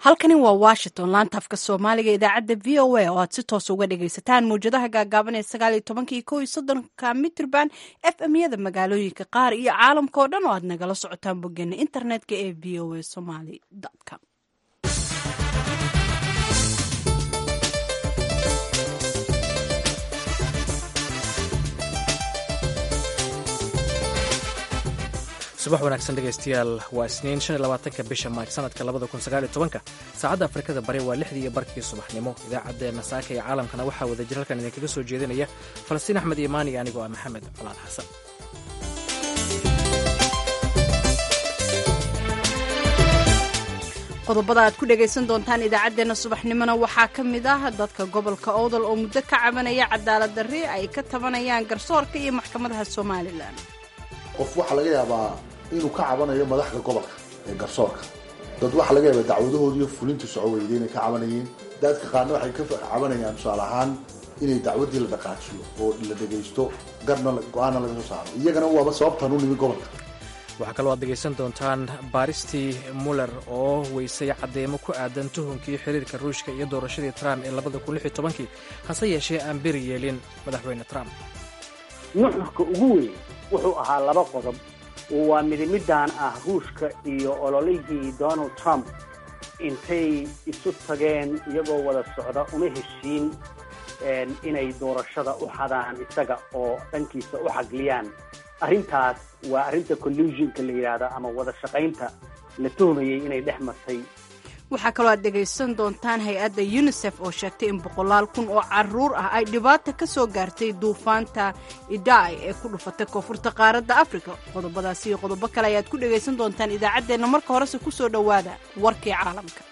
halkani waa washington laanta afka soomaaliga idaacadda v o a oo aad si toos uga dhagaysataan mawjadaha gaagaaban ee sagaal iyo tobanka iyo kow iyo soddonka mitrban f m yada magaalooyinka qaar iyo caalamka oo dhan oo aad nagala socotaan boggeena internetka ee v o a somaly com subax wanaagsan dhegaystayaal waa isniin shan iyo labaatanka bisha maaj sanadka labada kun sagaal iyo tobanka saacadda afrikada bari waa lixdii iyo barkii subaxnimo idaacaddeenna saaka iyo caalamkana waxaa wada jir halkan idinkaga soo jeedinaya falastiin axmed iimaan iyo anigoo ah maxamed colaad xasan qodobada aad ku dhagaysan doontaan idaacaddeenna subaxnimona waxaa ka mid ah dadka gobolka owdal oo muddo ka cabanaya cadaalad darri ay ka tabanayaan garsoorka iyo maxkamadaha somalilan qof waxaa laga yaabaa inuu ka cabanayo madaxda gobolka ee garsoorka dad waxaa laga yaabaa dacwadahoodiiyo fulinta soco weyday inay ka cabanayeen dadka qaarna waxay ka cabanayaan tusaale ahaan inay dacwaddii la dhaqaajiyo oo la dhegaysto garna go-aanna laga soo saaro iyagana waaba sababtan u nimi gobolka waxaa kaloo aad dhegaysan doontaan baaristii muller oo weysay caddeemo ku aadan tuhunkii xiriirka ruushka iyo doorashadii trump ee labada kun lix iyo tobankii hase yeeshee aan beri yeelin madaxweyne trump nuxurka ugu weyn wuxuu ahaa laba qodob waa midimidaan ah ruushka iyo ololihii donald trump intay isu tageen iyagoo wada socda una heshiin inay doorashada u xadaan isaga oo dhankiisa u xagliyaan arrintaas waa arrinta collusionka la yidhaahda ama wada shaqaynta la tuhmayey inay dhex martay waxaa kaloo aad dhegaysan doontaan hay-adda unisef oo sheegtay in boqolaal kun oo caruur ah ay dhibaata ka soo gaartay duufaanta idai ee ku dhufatay koonfurta qaaradda afrika qodobadaasi iyo qodobo kale ayaad ku dhagaysan doontaan idaacaddeenna marka horese ku soo dhowaada warkii caalamka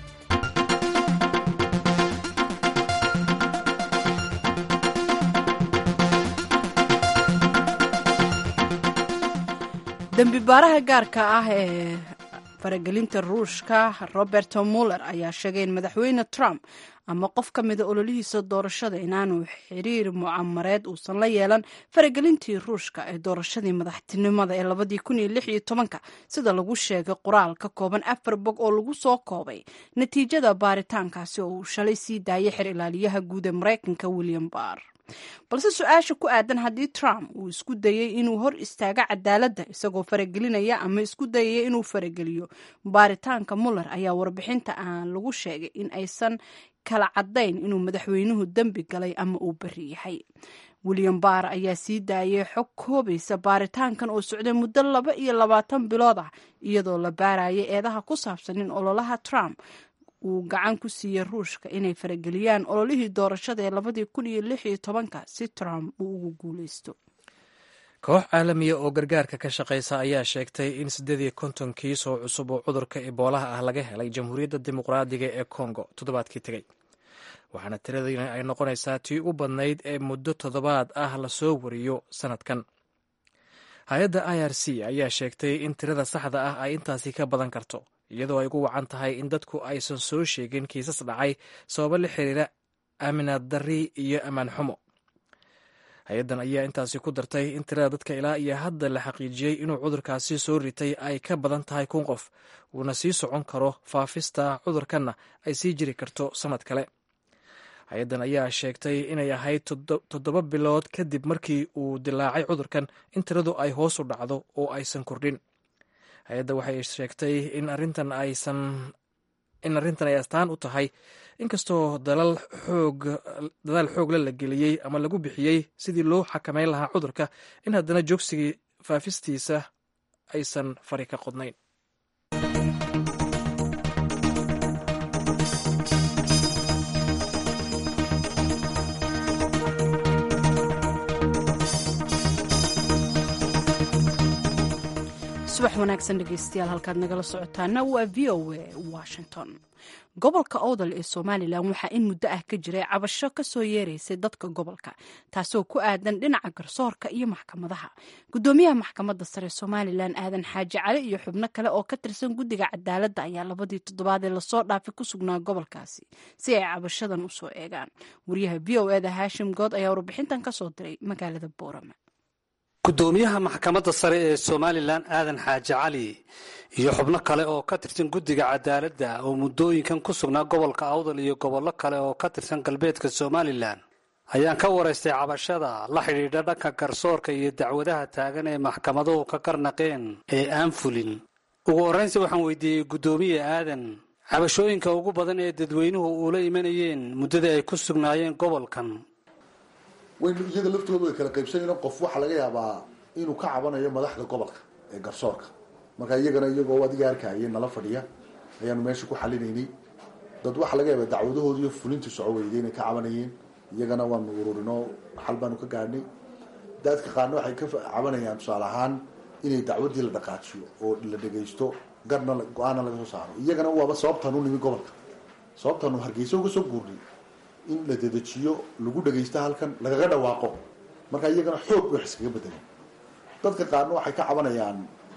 dembi baaraha gaarka ah ee faragelinta ruushka roberto muller ayaa sheegay in madaxweyne trump ama qof ka mida ololihiisa doorashada inaanu xiriir mucamareed uusan la yeelan faragelintii ruushka ee doorashadii madaxtinimada ee labadii kun iyo lix iyo tobanka sida lagu sheegay qoraal ka kooban afar bog oo lagu soo koobay natiijada baaritaankaasi oo uu shalay sii daayay xer ilaaliyaha guud ee maraykanka william barr balse su-aasha ku aadan haddii trump uu isku dayey inuu hor istaago cadaaladda isagoo faragelinaya ama isku dayaya inuu farageliyo baaritaanka muller ayaa warbixinta aan lagu sheegay in aysan kala caddayn inuu madaxweynuhu dembi galay ama uu beri yahay william barr ayaa sii daayay xog koobaysa baaritaankan oo socday muddo laba iyo labaatan bilood ah iyadoo la baarayay eedaha ku saabsan in ololaha trump uu gacan ku siiyey ruushka inay farageliyaan ololihii doorashada ee labadii kun iyo lix iyo tobanka si trump uu ugu guuleysto koox caalamiya oo gargaarka ka shaqaysa ayaa sheegtay in siddeed iyo konton kiis oo cusub oo cudurka eboolaha ah laga helay jamhuuriyadda dimuqraadiga ee kongo toddobaadkii tegey waxaana tiradii ay noqonaysaa tii u badnayd ee muddo toddobaad ah lasoo wariyo sannadkan hay-adda i r c ayaa sheegtay in tirada saxda ah ay intaasi ka badan karto iyadoo ay ugu wacan tahay in dadku aysan soo sheegin kiisas dhacay sababo la xiriira aaminaad darri iyo ammaan xumo hay-addan ayaa intaasi ku dartay in tirada dadka ilaa iyo hadda la xaqiijiyey inuu cudurkaasi soo ritay ay ka badan tahay kun qof uuna sii socon karo faafista cudurkanna ay sii jiri karto sannad kale hay-addan ayaa sheegtay inay ahayd toddoba bilood kadib markii uu dilaacay cudurkan in tiradu ay hoos u dhacdo oo aysan kordhin hay-adda waxay sheegtay in arrintan aysan in arrintan ay astaan u tahay inkastoo dalal xoog dadaal xoogla la geliyey ama lagu bixiyey sidii loo xakameyn lahaa cudurka in haddana joogsigii faafistiisa aysan fari ka qodnayn subax wanaagsan dhegeystayaal halkaad nagala socotaana waa v o a washington gobolka owdal ee somalilan waxaa in muddo ah ka jiray cabasho kasoo yeeraysay dadka gobolka taasoo ku aadan dhinaca garsoorka iyo maxkamadaha gudoomiyaha maxkamadda sare somalilan aadan xaaji cali iyo xubno kale oo ka tirsan guddiga cadaaladda ayaa labadii toddobaad ee lasoo dhaafay ku sugnaa gobolkaasi si ay cabashadan usoo eegaan wariyaha v o eda haashim good ayaa warbixintan kasoo diray magaalada boorama gudoomiyaha maxkamadda sare ee somalilan aadan xaaji cali iyo xubno kale oo ka tirsan guddiga cadaaladda oo muddooyinkan ku sugnaa gobolka awdal iyo gobollo kale oo ka tirsan galbeedka somalilan ayaan ka waraystay cabashada la xidhiidha dhanka garsoorka iyo dacwadaha taagan ee maxkamaduhu ka karnaqeen ee aan fulin ugu horraynsi waxaan weydiiyey guddoomiye aadan cabashooyinka ugu badan ee dadweynuhu uula imanayeen muddadii ay ku sugnaayeen gobolkan wayn iyaga laftooda way kala qaybsanayeen qof waxaa laga yaabaa inuu ka cabanayo madaxda gobolka ee garsoorka marka iyagana iyagoo adiga arkayay nala fadhiya ayaanu meesha ku xalinaynay dad waxaa laga yaabaa dacwadahooda iyo fulinta soco weyday inay ka cabanayeen iyagana waanu ururinoo xal baanu ka gaadhnay dadka qaarna waxay ka cabanayaan tusaale ahaan inay dacwadii la dhaqaajiyo oo la dhegaysto garna go-aana laga soo saaro iyagana waaba sababtaan u nimi gobolka sababtaanu hargeysa uga soo guurnay in la dedejiyo lagu dhagaysto halkan lagaga dhawaaqo marka iyagana xoog bay wax iskaga bedeleen dadka qaarna waxay ka cabanayaan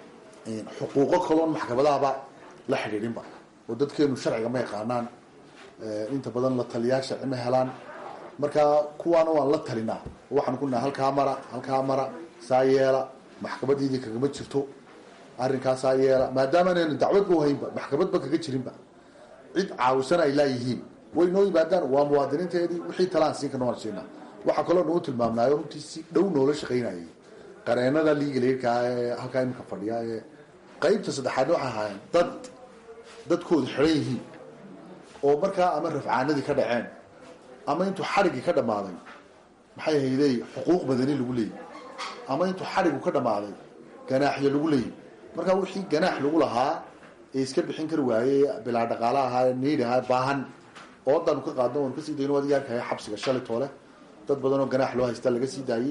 xuquuqo kaloon maxkamadahaba la xidhiidhinba oo dadkeenu sharciga ma yaqaanaan inta badan la taliyaa sharci ma helaan marka kuwaana waan la talinaa waxaan ku nahay halkaa mara halkaa mara saa yeela maxkamadiidii kagama jirto arrinkaa saa yeela maadaama anaynu dacwadba uhaynba maxkamadba kaga jirinba cid caawisan ay laayihiin way noo yimaadaan waa muwaadiniinteedii wixii talaan siin karna waan siinaa waxaa kaloo nagu tilmaamnaayo runtii si dhow noola shaqaynayay qareenada liigalerkaa ee halkaa iminka fadhiya ee qaybta saddexaadna waxay ahaayeen dad dadkooda xidhan yihiin oo markaa ama rafcaanadii ka dhaceen ama intuu xadhiggii ka dhammaaday maxay haydey xuquuq badani lagu leeyay ama intuu xadhigu ka dhammaaday ganaaxyo lagu leeyay markaa wixii ganaax lagu lahaa ee iska bixin kari waayey bilaa dhaqaala ahaa niid ahaa baahan oodaanu ka qaadno waanu kasii dayno adiga arkaya xabsiga shalay toole dad badan oo ganaax loo haysta laga sii daayey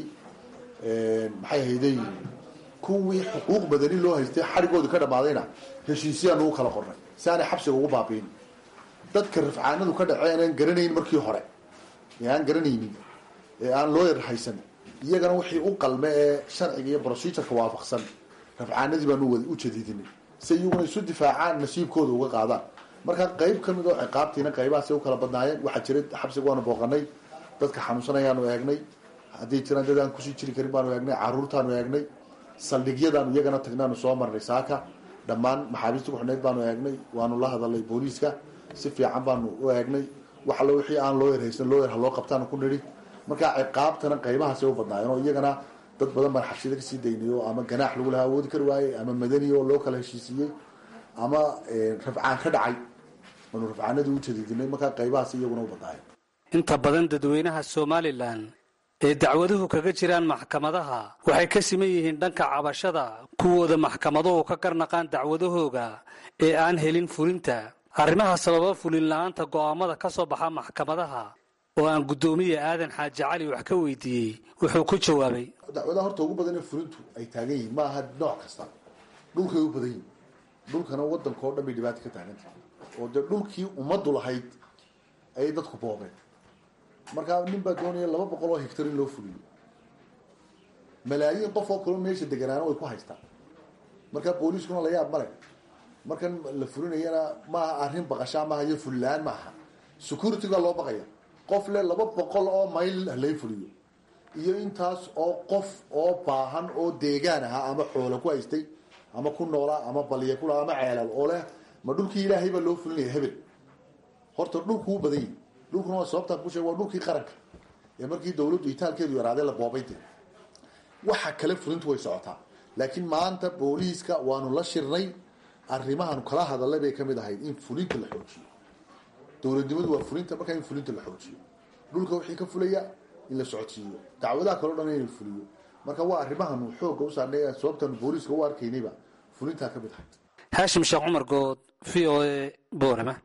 maxay hayday kuwii xuquuq badani loo haystay xadhigoodii ka dhammaadayna heshiisyaanu u kala qornay si aanay xabsiga ugu baabiin dadka rafcaanadu ka dhaceen aan garanayn markii hore ee aan garanaynin ee aan loo yar haysan iyagana wixii u qalme ee sharciga iyo procedureka waafaqsan rafcaanadii baanu u jadiidinay si iyaguna isu difaacaan nasiibkooda uga qaadaan markaa qayb ka mid oo ciqaabtiina qaybahaasay u kala badnaayeen waxaa jira xabsiga waanu booqanay dadka xanuunsanayaanu eegnay hadday jiraan dad aan kusii jiri karin baanu eegnay caruurtaanu eegnay saldhigyadaanu iyagana tagnaanu soo marnay saaka dhammaan maxaabiista kuxuneyd baanu eegnay waanu la hadalnay booliiska si fiican baanu u eegnay wax allo wixii aan loo yarhaysan loo yar ha loo qabtaanu ku nidhi markaa ciqaabtana qaybahaasay u badnaayeen oo iyagana dad badan baan xabsiyada kasii daynayo ama ganaax lagu lahaa awoodi kari waayey ama madani oo loo kala heshiisiiyey ama rafcaan ka dhacay aanu rafcaanadii u jadiidinay markaa qaybahaas iyaguna u badnaayeen inta badan dadweynaha somalilan ee dacwaduhu kaga jiraan maxkamadaha waxay ka siman yihiin dhanka cabashada kuwooda maxkamaduhu ka garnaqaan dacwadahooga ee aan helin fulinta arrimaha sababa fulin la-aanta go'aamada ka soo baxa maxkamadaha oo aan guddoomiye aadan xaaji cali wax ka weydiiyey wuxuu ku jawaabay dacwadaha horta ugu badan ee fulintu ay taagan yihiin ma aha nooc kasta dhulkay u badan yihin dhulkana wadanka oo dhan bay dhibaata ka taaganta oo dee dhulkii ummaddu lahayd ayay dadku boobeen markaa nin baa doonaya laba boqol oo hectar in loo fuliyo malaayiin qof oo kaloo meesha deganaana way ku haystaan markaa booliiskuna la yaab male markan la fulinayana maaha arrin baqashaa maaha iyo fullaan maaha securityga loo baqaya qof le laba boqol oo mayl halay fuliyo iyo intaas oo qof oo baahan oo deegaan ahaa ama xoolo ku haystay ama ku noolaa ama balya ku ama ceelal oo leh ma dhulkii ilaahay baa loo fulinaya hebel horta dhulkuu badan yihi dhulkuna waa sababtaan ku sheeg waa dhulkii qaranka ee markii dawladdu itaalkeedu yaraaday la boobayde waxa kale fulintu way socotaa laakiin maanta booliiska waanu la shirnay arrimahan kala hadalay bay kamid ahayd in fulinta la xoojiyo dowladnimadu waa fulinta markaa in fulinta la xoojiyo dhulka wixii ka fulaya in la socodsiiyo dacwadaha kaleo dhan in la fuliyo marka waa arrimahanu xooga u saarnay sababtaanu booliiska u arkaynayba fulintaa kamid ahayd haashim sheekh cumar good v o a boorama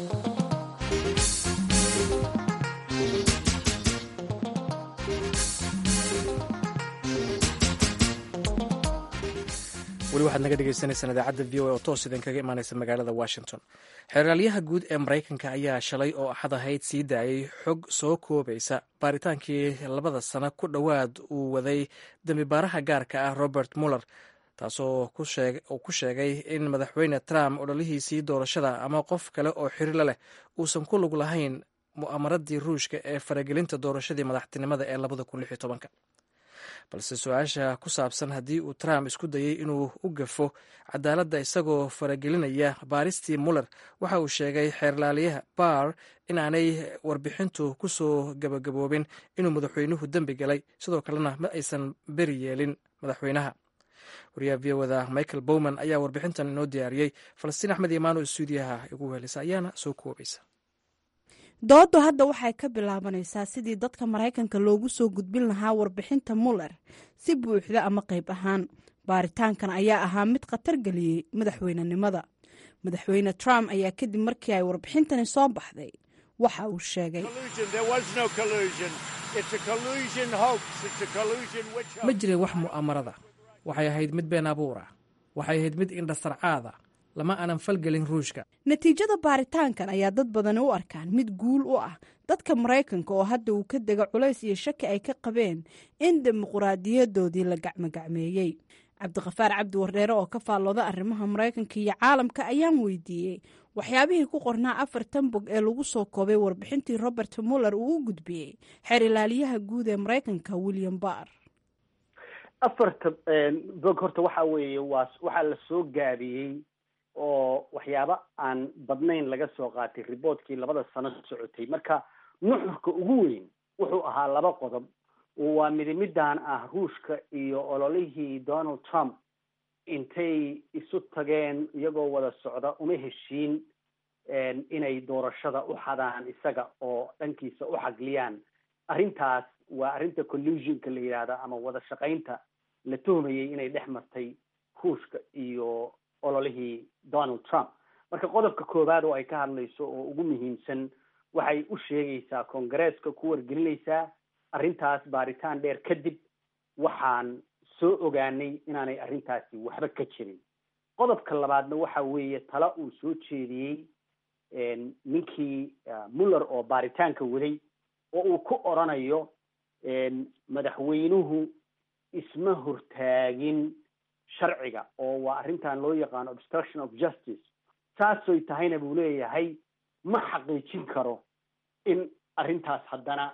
weli waxaad naga dhegeysaneysaan idaacadda v o a oo toos idin kaga imaaneysa magaalada washington xeeraalyaha guud ee maraykanka ayaa shalay oo axad ahayd sii daayey xog soo koobaysa baaritaankii labada sano ku dhowaad uu waday dembi baaraha gaarka ah robert muller taasoo ku sheegay in madaxweyne trump odholihiisii doorashada ama qof kale oo xiriirla leh uusan ku lug lahayn mu'amaradii ruushka ee faragelinta doorashadii madaxtinimada ee labada kun lix iyo tobanka balse su-aasha ku saabsan haddii uu trump isku dayey inuu u gafo cadaaladda isagoo faragelinaya baaristii muller waxa uu sheegay xeerlaaliyaha barr in aanay warbixintu ku soo gabagaboobin inuu madaxweynuhu dembi galay sidoo kalena ma aysan beri yeelin madaxweynaha wariyaha v oda michael bowman ayaa warbixintan inoo diyaariyey falastiin axmed imaano stuudiyaha igu wehelisa ayaana soo koobaysa dooddu hadda waxay ka bilaabanaysaa sidii dadka maraykanka loogu soo gudbin lahaa warbixinta muller si buuxda ama qayb ahaan baaritaankan ayaa ahaa mid khatar geliyey madaxweynenimada madaxweyne trump ayaa kadib markii ay warbixintani soo baxday waxa uu sheegay ma jirin wax mu'aamarada waxay ahayd mid been abuura waxay ahayd mid indhasarcaada lama aanan falgelin ruushka natiijada baaritaankan ayaa dad badani u arkaan mid guul u ah dadka maraykanka oo hadda uu ka dega culays iyo shaki ay ka qabeen in dimuquraadiyadoodii la gacmogacmeeyey cabdiqafaar cabdi wardheere oo ka faallooda arrimaha maraykanka iyo caalamka ayaan weydiiyey waxyaabihii ku qornaa afartan bog ee lagu soo koobay warbixintii robert muller uu u gudbiyey xeer ilaaliyaha guud ee maraykanka william barr afarta bog horta waxa weeye waa waxaa la soo gaabiyey oo waxyaabo aan badnayn laga soo qaatay riboortkii labada sano socotay marka nuxurka ugu weyn wuxuu ahaa laba qodob waa midimidan ah ruushka iyo ololihii donald trump intay isu tageen iyagoo wada socda uma heshiin inay doorashada u xadaan isaga oo dhankiisa u xagliyaan arrintaas waa arrinta collusionka la yidhaahda ama wada shaqaynta la tuhmayay inay dhex martay ruushka iyo ololihii donald trump marka qodobka koowaad oo ay ka hadlayso oo ugu muhiimsan waxay u sheegaysaa kongareeska ku wargelinaysaa arrintaas baaritaan dheer kadib waxaan soo ogaanay inaanay arrintaasi waxba ka jirin qodobka labaadna waxa weeye tala uu soo jeediyey ninkii muller oo baaritaanka waday oo uu ku oranayo madaxweynuhu isma hortaagin sharciga oo waa arrintan loo yaqaano obstruction of justice saasoy tahayna buu leeyahay ma xaqiijin karo in arrintaas haddana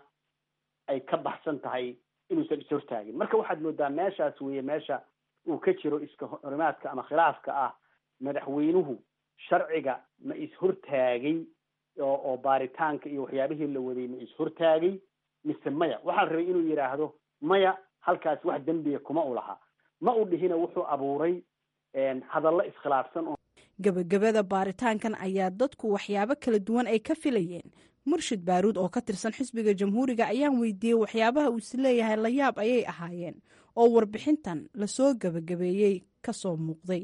ay ka baxsan tahay inuusan ishortaagin marka waxaad moodaa meeshaas weeye meesha uu ka jiro iska horimaadka ama khilaafka ah madaxweynuhu sharciga ma ishortaagay oo oo baaritaanka iyo waxyaabihii la waday ma ishortaagay mise maya waxaa la rabay inuu yidhaahdo maya halkaas wax dembiga kuma u lahaa ma u dhihina wuxuu abuuray hadallo iskhilaafsan oo gebagabada baaritaankan ayaa dadku waxyaabo kala duwan ay ka filayeen murshid baaruud oo ka tirsan xisbiga jamhuuriga ayaan weydiiyey waxyaabaha uu is leeyahay layaab ayay ahaayeen oo warbixintan lasoo gebagabeeyey kasoo muuqday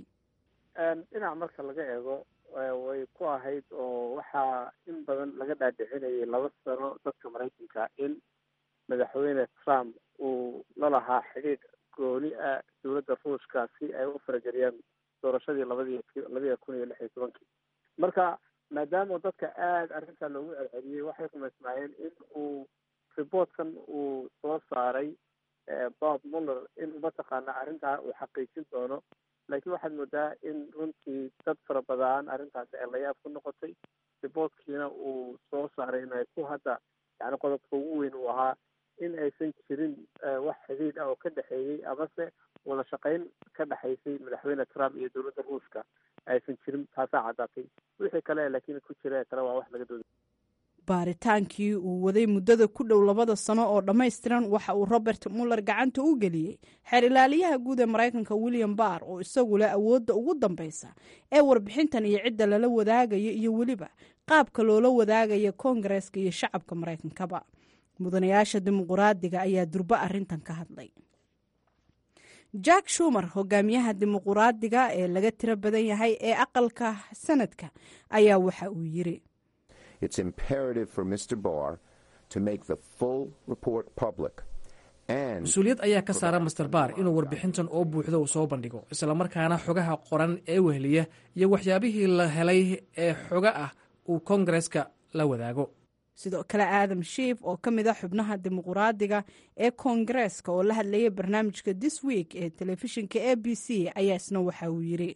dhinac marka laga eego way ku ahayd oo waxaa in badan laga dhaadhicinayay laba sano dadka maraykanka in madaxweyne trump uu la lahaa xidhiidh gooni ah dowladda ruushka si ay u farageliyaan doorashadii labadii labaiya kun iyo lix iyo tobankii marka maadaama dadka aada arrintaa loogu celceliyey waxay rumaysnaayeen in uu reportkan uu soo saaray bob muller in mataqaana arrintaa uu xaqiijin doono laakiin waxaad moodaa in runtii dad fara badan arrintaasi ay layaab ku noqotay reportkiina uu soo saaray inay ku hadda yani qodobka ugu weyn uu ahaa in aysan jirin wax xidhiidh ah oo ka dhexeeyey amase wada shaqayn ka dhexaysay madaxweyne trump iyo dowladda ruushka aysan jirin taasaa caddaatay wixii kale laakiin ku jira kale waa wax laga dooda baaritaankii uu waday muddada ku dhow labada sano oo dhammaystiran waxa uu robert muller gacanta u geliyey xeer ilaaliyaha guud ee maraykanka william barr oo isagu leh awoodda ugu dambaysa ee warbixintan iyo cidda lala wadaagayo iyo weliba qaabka loola wadaagayo koongareeska iyo shacabka maraykankaba mudanayaasha dimuquraadiga ayaa durbo arrintan ka hadlay jack shumer hogaamiyaha dimuquraadiga ee laga tiro badan yahay ee aqalka sanadka ayaa waxa uu yiri it's imperative for Mr. Barr to make the full report public. mas-uuliyad ayaa ka saara master baar inuu warbixintan oo buuxda uu soo bandhigo islamarkaana xogaha qoran ee weheliya iyo waxyaabihii la helay ee xoga ah uu koongareska la wadaago sidoo kale aadam shiif oo ka mid a xubnaha dimuquraadiga ee koongareeska oo la hadlayay barnaamijka this week ee telefishinka a b c ayaa isna waxa uu yiri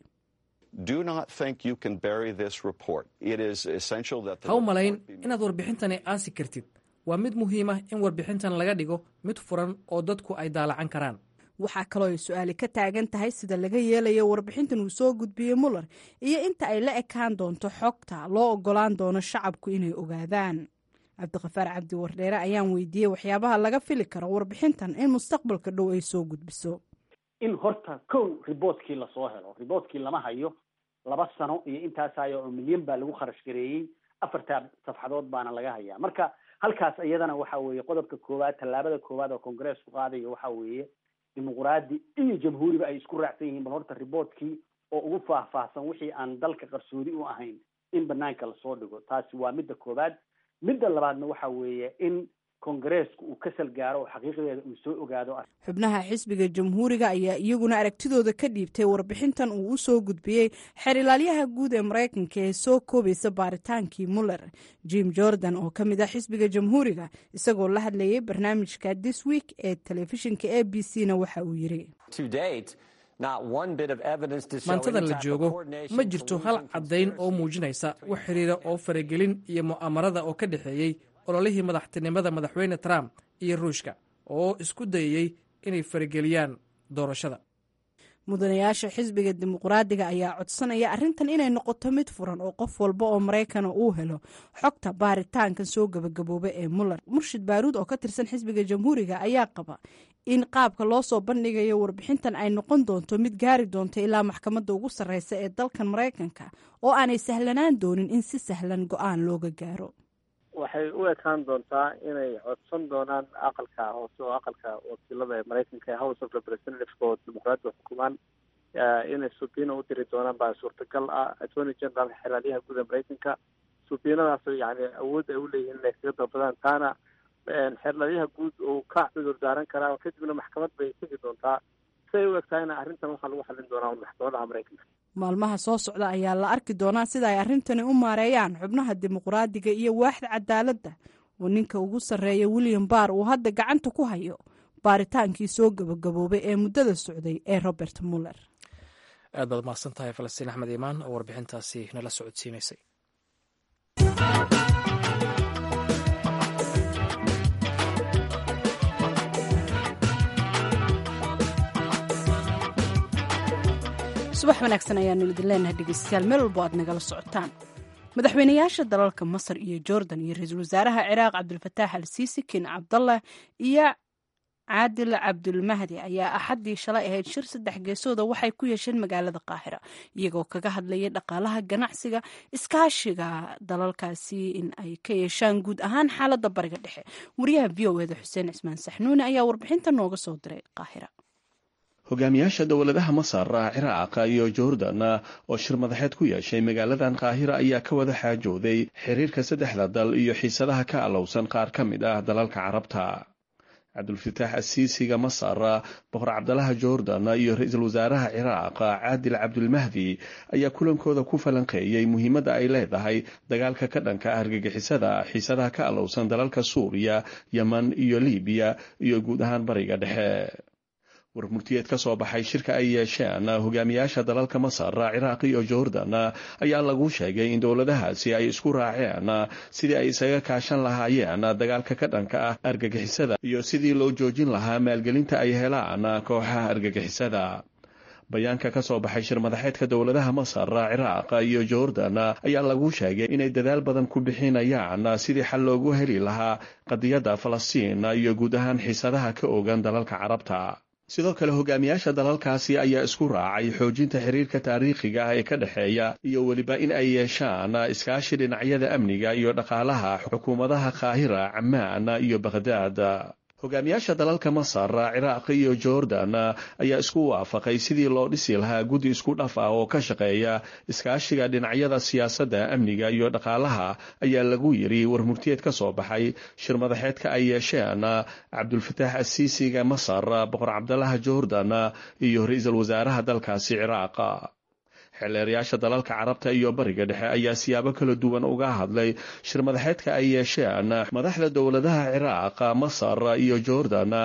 ha u malayn inaad warbixintani aasi kartid waa mid muhiim ah in warbixintan laga dhigo mid furan oo dadku ay daalacan karaan waxaa kaloo ay su-aali ka taagan tahay sida laga yeelayo warbixintan uu soo gudbiyey muller iyo inta ay la ekaan doonto xogta loo ogolaan doono shacabku inay ogaadaan cabdiqafaar cabdi wardheere ayaan weydiiyey waxyaabaha laga fili karo warbixintan in mustaqbalka dhow ay soo gudbiso in horta kow riboortkii lasoo helo riboortkii lama hayo laba sano iyo intaasayo oo milyan baa lagu kharash gareeyey afartaa safxadood baana laga hayaa marka halkaas iyadana waxa weeye qodobka koowaad tallaabada koowaad oo congressku qaadayo waxa weeye dimuqraadi iyo jamhuuriba ay isku raacsan yihiin bal horta riboortkii oo ugu faahfaahsan wixii aan dalka qarsoodi u ahayn in banaanka lasoo dhigo taasi waa midda koowaad midda labaadna waxa weeye in kongareesku uu ka salgaaro oo xaqiiqdeeda uu soo ogaado xubnaha xisbiga jamhuuriga ayaa iyaguna aragtidooda ka dhiibtay warbixintan uu u soo gudbiyey xeer ilaalyaha guud ee maraykanka ee soo koobaysa baaritaankii muller jim jordan oo ka mid ah xisbiga jamhuuriga isagoo la hadlayay barnaamijka this week ee telefishinka a b c na waxa uu yiri maantadan la joogo ma jirto hal caddayn oo muujinaysa wax xiriira oo faragelin iyo mu'amarada oo ka dhexeeyey ololihii madaxtinimada madaxweyne trump iyo ruushka oo isku dayayey inay farageliyaan doorashada mudanayaasha xisbiga dimuqraadiga ayaa codsanaya arrintan inay noqoto mid furan oo qof walba oo maraykana uu helo xogta baaritaankan soo gabagabooba ee muller murshid baaruud oo ka tirsan xisbiga jamhuuriga ayaa qaba in qaabka loo soo bandhigayo warbixintan ay noqon doonto mid gaari doonta ilaa maxkamadda ugu sarreysa ee dalkan maraykanka oo aanay sahlanaan doonin in si sahlan go-aan looga gaaro waxay u ekaan doontaa inay codsan doonaan aqalka hoose oo aqalka wakiilada ee maraykanka ee house of representative oo dimuqraadiga xukumaan inay subiina u diri doonaan baa suurtagal ah attorney general xeraalyaha guud ee maraykanka subiinadaas yani awood ay uleeyihiin inay kaga dalbadaan taana xeerlalyaha guud uu ka cudur daaran karaa kadibna maxkamad bay tegi doontaa siay u egtahayna arrintan waxaa lagu xallin doonaa maxkamadaha maraykanka maalmaha soo socda ayaa la arki doonaa sida ay arrintani u maareeyaan xubnaha dimuqraadiga iyo waaxda cadaaladda oo ninka ugu sarreeya william barr uu hadda gacanta ku hayo baaritaankii soo gabagaboobay ee muddada socday ee robert muller aad baad mahadsan tahay falastiin axmed iimaan oo warbixintaasi nala socodsiinaysay subax wanaagsan ayaanu idin leenahay dhegeystayaal meel walbo aad nagala socotaan madaxweynayaasha dalalka masar iyo jordan iyo ra-iisul wasaaraha ciraaq cabdulfataax al siisi ken cabdallah iyo caadil cabdulmahdi ayaa axaddii shalay ahayd shir saddex geesooda waxay ku yeesheen magaalada qaahira iyagoo kaga hadlayay dhaqaalaha ganacsiga iskaashiga dalalkaasi in ay ka yeeshaan guud ahaan xaaladda bariga dhexe wariyaha v o eda xuseen cismaan saxnuuni ayaa warbixinta nooga soo diray qaahira hogaamiyaasha dowladaha masar ciraaq iyo jordan oo shir madaxeed ku yeeshay magaaladan qaahira ayaa ka wada xaajooday xiriirka saddexda dal iyo xiisadaha ka alowsan qaar ka mid ah dalalka carabta cabdulfataax asiisiga masar boqor cabdalaha jordan iyo ra-iisul wasaaraha ciraaq caadil cabdulmahdi ayaa kulankooda ku falanqeeyey muhiimadda ay leedahay dagaalka ka dhanka argagixisada xiisadaha ka alowsan dalalka suuriya yeman iyo libiya iyo guud ahaan bariga dhexe warmurtiyeed ka soo baxay shirka ay yeesheen hogaamiyaasha dalalka masar ciraaq iyo jordan ayaa lagu sheegay in dowladahaasi ay isku raaceen sidii ay isaga kaashan lahaayeen dagaalka ka dhanka ah argagixisada iyo sidii loo joojin lahaa maalgelinta ay helaan kooxaha argagixisada bayaanka ka soo baxay shir madaxeedka dowladaha masar ciraaq iyo jordan ayaa lagu sheegay inay dadaal badan ku bixinayaan sidii xal loogu heli lahaa qadiyadda falastiin iyo guud ahaan xiisadaha ka ogan dalalka carabta sidoo kale hogaamiyaasha dalalkaasi ayaa isku raacay xoojinta xiriirka taariikhiga ah ee ka dhexeeya iyo weliba in ay yeeshaan iskaashi dhinacyada amniga iyo dhaqaalaha xukuumadaha qaahira camaan iyo bakhdaad hogaamiyaasha dalalka masar ciraaq iyo jordan ayaa isku waafaqay sidii loo dhisi lahaa guddi isku dhaf ah oo ka shaqeeya iskaashiga dhinacyada siyaasadda amniga iyo dhaqaalaha ayaa lagu yiri warmurtiyeed ka soo baxay shir madaxeedka ay yeesheen cabdulfataax asiisiga masar boqor cabdalaha jordan iyo ra-iisul wasaaraha dalkaasi ciraaq xeeleerayaasha dalalka carabta iyo bariga dhexe ayaa siyaabo kala duwan uga hadlay shir madaxeedka ay yeesheen madaxda dowladaha ciraaq masar iyo jordan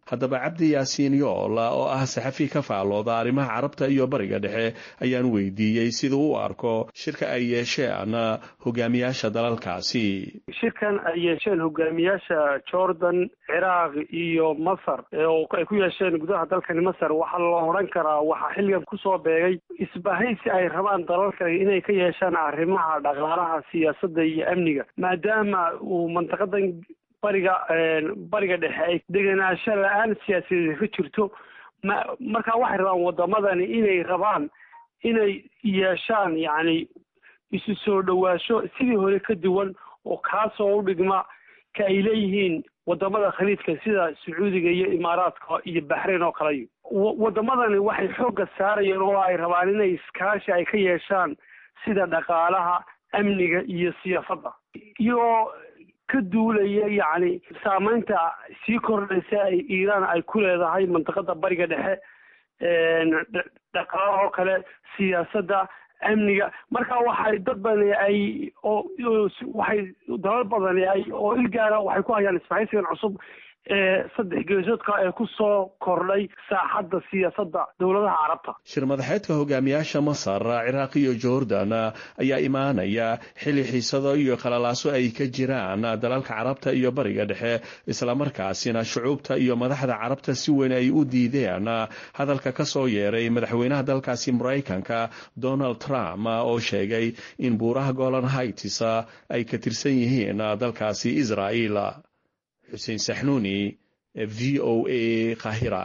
haddaba cabdi yaasiin yoola oo ah saxafi ka faallooda arrimaha carabta iyo bariga dhexe ayaan weydiiyey siduu u arko shirka ay yeesheen hogaamiyaasha dalalkaasi shirkan ay yeesheen hogaamiyaasha jordan ciraaq iyo masar oo ay ku yeesheen gudaha dalkani masar waxaa la odhan karaa waxaa xilligan kusoo beegay isbahaysi ay rabaan dalalka inay ka yeeshaan arrimaha dhaqaalaha siyaasadda iyo amniga maadaama uu mantaqadan bariga bariga dhexe ay degenaansho la-aan siyaasadeed ka jirto ma marka waxay rabaan wadamadani inay rabaan inay yeeshaan yacni isu soo dhawaasho sidii hore ka duwan oo kaasoo u dhigma ka ay leeyihiin wadamada khaliidka sida sacuudiga iyo imaaraadka iyo baxrayn oo kale wadamadani waxay xoogga saarayeen oo ay rabaan inay iskaashi ay ka yeeshaan sida dhaqaalaha amniga iyo siyaafadda iyo ka duulaya yacni saameynta sii kordhaysa ay iiraan ay ku leedahay mantaqada bariga dhexe dhaqaalaha oo kale siyaasadda amniga marka waxay dad badani ay oo waxay dalal badani ay oo ilgaara waxay ku hayaan isbahaysigan cusub ee saddex geesoodka ee ku soo kordhay saaxadda siyaasadda dowladaha carabta shir madaxeedka hogaamiyaasha masar ciraaq iyo jordan ayaa imaanaya xilli xiisado iyo khalalaaso ay ka jiraan dalalka carabta iyo bariga dhexe islamarkaasina shucuubta iyo madaxda carabta si weyn ay u diideen hadalka ka soo yeeray madaxweynaha dalkaasi maraykanka donald trump oo sheegay in buuraha golan haitis ay ka tirsan yihiin dalkaasi israa'iil xuseen saxnuuni v o a kahira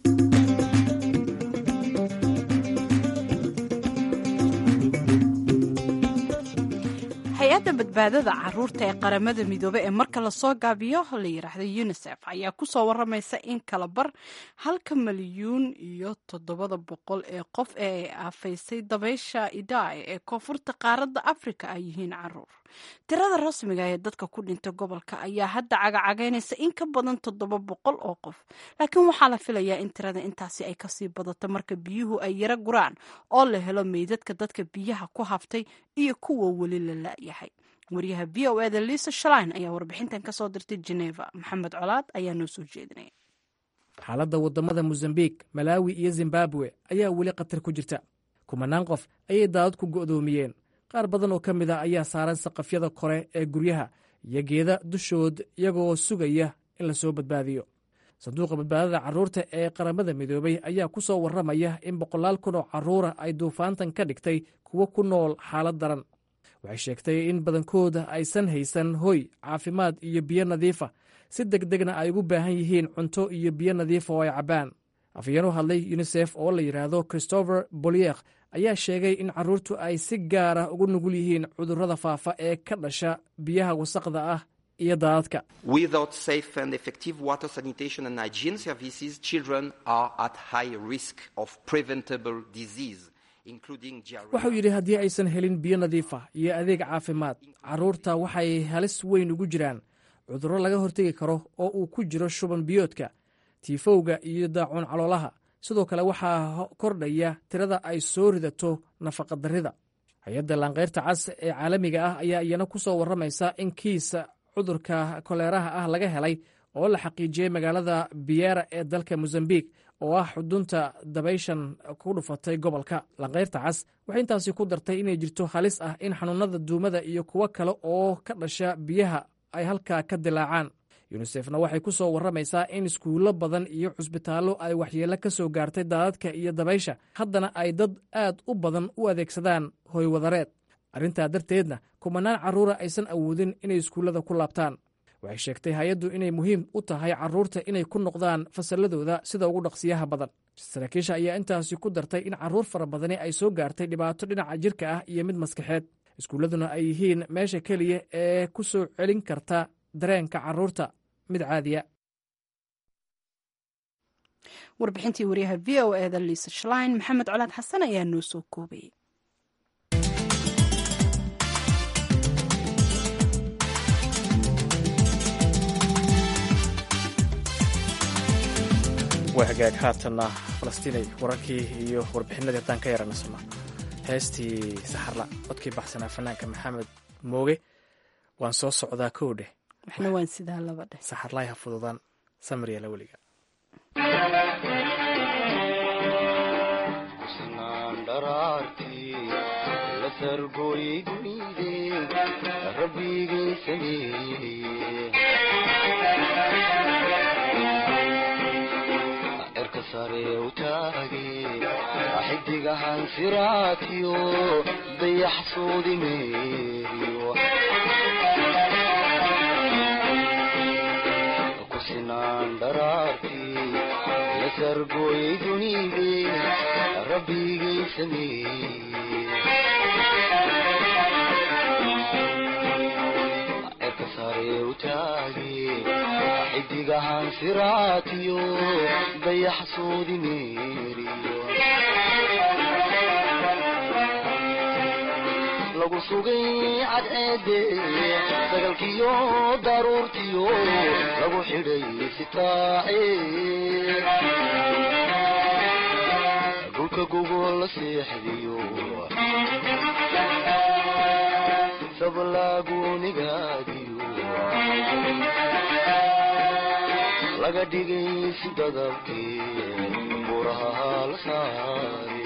hay-adda badbaadada caruurta ee qaramada midoobe ee marka lasoo gaabiyo la yiraahdo unisef ayaa kusoo waramaysa in kala bar halka malyuun iyo toddobada boqol ee qof ee ay aafaysay dabaysha idai ee koonfurta qaaradda afrika ay yihiin caruur tirada rasmiga ee dadka ku dhintay gobolka ayaa hadda cagacagaynaysa in ka badan toddoba boqol oo qof laakiin waxaa la filayaa in tirada intaasi ay kasii badato marka biyuhu ay yaro guraan oo la helo meydadka dadka biyaha ku haftay iyo kuwa weli la la-yahay waryaha v o eda liisa shalain ayaa warbixintan kasoo dirtay geneva maxamed colaad ayaa noo soo jeedinaya xaaladda waddamada mosambik malaawi iyo zimbabwe ayaa weli khatar ku jirta kumanaan qof ayay daadad ku go'doomiyeen qaar badan oo ka mid a ayaa saaran saqafyada kore ee guryaha iyo geeda dushood iyagoo sugaya in la soo badbaadiyo sanduuqa badbaadada carruurta ee qaramada midoobay ayaa ku soo warramaya in boqolaal kun oo carruura ay duufaantan ka dhigtay kuwo ku nool xaalad daran waxay sheegtay in badankooda aysan haysan hoy caafimaad iyo biyo nadiifa si deg degna ay ugu baahan yihiin cunto iyo biyo nadiifa oo ay cabbaan afhayeen u hadlay yunisef oo la yidhaahdo christopher boliek ayaa sheegay in carruurtu ay si gaara ugu nugul yihiin cudurrada faafa ee ka dhasha biyaha wasaqda ah iyo daadadka Without safe and effective water sanitation and hygiene services, children are at high risk of preventable disease. wuxuu yidhi haddii aysan helin biyo nadiifa iyo adeeg caafimaad carruurta waxay halis weyn ugu jiraan cudurro laga hortegi karo oo uu ku jiro shuban biyoodka tiifowga iyo daacuun caloolaha sidoo kale waxaa kordhaya tirada ay soo ridato nafaqadarrida hay-adda laanqeyrta cas ee caalamiga ah ayaa iyana ku soo warramaysa in kiisa cudurka koleeraha ah laga helay oo la xaqiijiyey magaalada biyera ee dalka mosambik oo ah xudunta dabayshan ku dhufatay gobolka lanqeyrta cas waxay intaasi ku dartay inay jirto halis ah in xanuunada duumada iyo kuwo kale oo ka dhasha biyaha ay halkaa ka dilaacaan yunisefna waxay ku soo warramaysaa in iskuullo badan iyo cusbitaallo ay waxyeello ka soo gaartay daadadka iyo dabaysha haddana ay dad aad u badan u adeegsadaan hoywadareed arrintaa darteedna kumanaan carruura aysan awoodin inay iskuullada ku laabtaan waxay sheegtay hay-addu inay muhiim u tahay carruurta inay ku noqdaan fasalladooda sida ugu dhaqsiyaha badan saraakiisha ayaa intaasi ku dartay in carruur fara badani ay soo gaartay dhibaato dhinaca jirka ah iyo mid maskaxeed iskuulladuna ay yihiin meesha keliya ee ku soo celin karta dareenka carruurta mid caadiya warbixintii waryaha v o eda liisa shlein maxamed colaad xasan ayaa noo soo koobayay waa hagaag haatanna falastiinay wararkii iyo warbixinadii haddaan ka yaranasno heestii saxarla codkii baxsanaa fanaanka maxamed mooge waan soo socdaa kow dheh waxna waan sidaa laba dheh saxarlaay ha fududaan samriya la weliga kusanaan dharaartii la sargooyay dunide rabbigii sameeyey cirka sare u taage xidigahan siraatiyo dayax soodi meeriyo kusinaan dharaartii la sargooyay dunide rabbigii sameeyey cirka sare u taage xidigahan siraatiyo dayax soodi meeriyo lagu sugay cadceede sagalkiyo daruurtiyo lagu xidhay sitaace dhulka gogol la seexdiyo sablaagunigaadiyo laga dhigay si dadabkii buraha la saare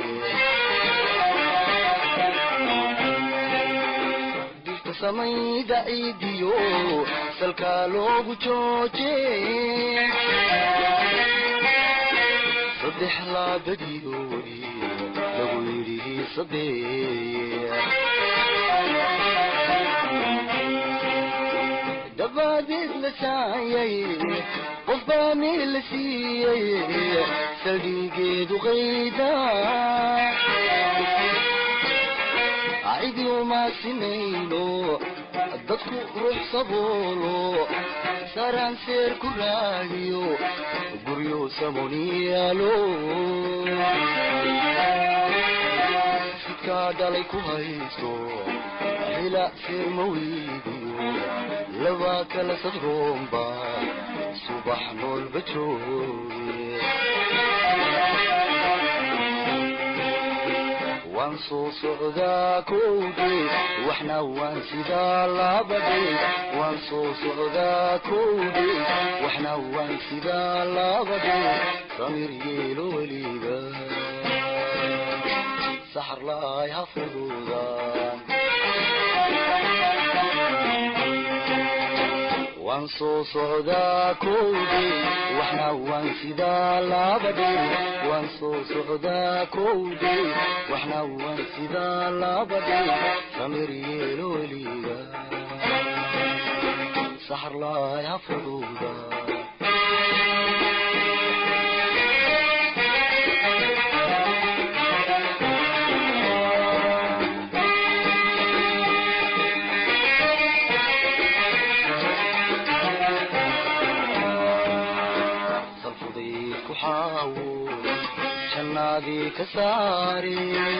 dirta samayda ciidiyo salkaa loogu jooje saddex laabadiyoodi lagu yidhi saddex dabaadeed la saayay qof baa meel la siiyey saldhigeedu qayda cidi uma sinayno dadku ruux saboolo saraan seer ku raadiyo guryo samoniyaalo sidkaa dhalay ku haysto hila seer ma weydiyo laba kala sadroomba subax noolba jooge waan soo socdaa kowde waxna waan sidaa labade waan soo socdaa kowde waxna waan sidaa labade samir yeelo weliga saxar laay ha fududaan waan soo socdaa kowde waxna waan sidaa labade waan soo socdaa kowde waxna waan sidaa labade samir yeelo weliga saxar laay ha fududa salfudayd ku xaawo jannaadii ka saare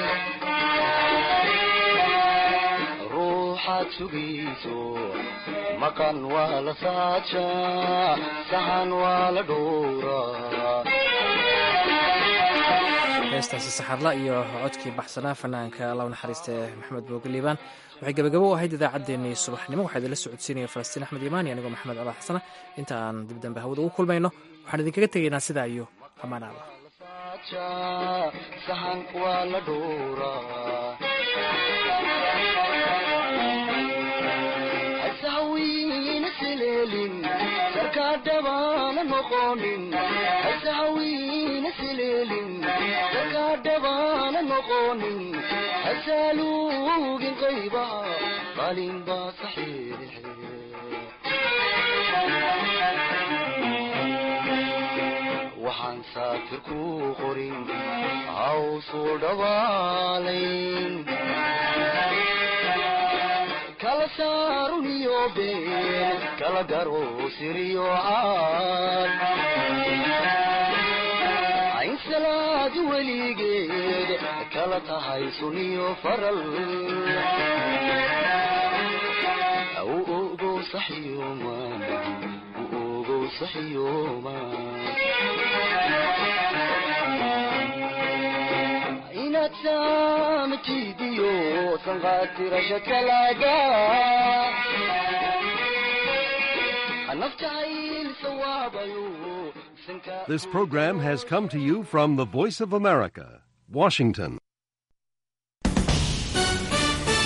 ruuxaad sugayso maqan waa la saajaa sahan waa la dhowraa heestaasi saxarla iyo codkii baxsanaa fanaanka allahu naxariista ee maxamed booge liibaan waxay gabagabo u ahayd idaacaddeenii subaxnimo waxaa idinla socodsiinaya falastiin axmed iimaan iyo anigoo maxamed cala xasana inta aan dib dambe hawada ugu kulmayno waxaan idinkaga tegaynaa sidaa iyo amaan alla sahan waa la dhowraa hasahawiina sileelin sarkaa dhabaana noqonin hasahawiina sileelin sarkaa dhabaana noqonin hasaaluugin qaybaha qalin baa saxiixe waxaan saafir ku qorin hawsuu dhabaalayn kala saarun iyo been kala garo siriyo caad ayn salaadi weligeed kala tahay suniyo faral u ogow saxyooman u ogow saxyooman inaad saamtiidiyo sanqaatirasha kalaaga naftahayl sawaabayo bisinka This program has come to you from the Voice of America, Washington.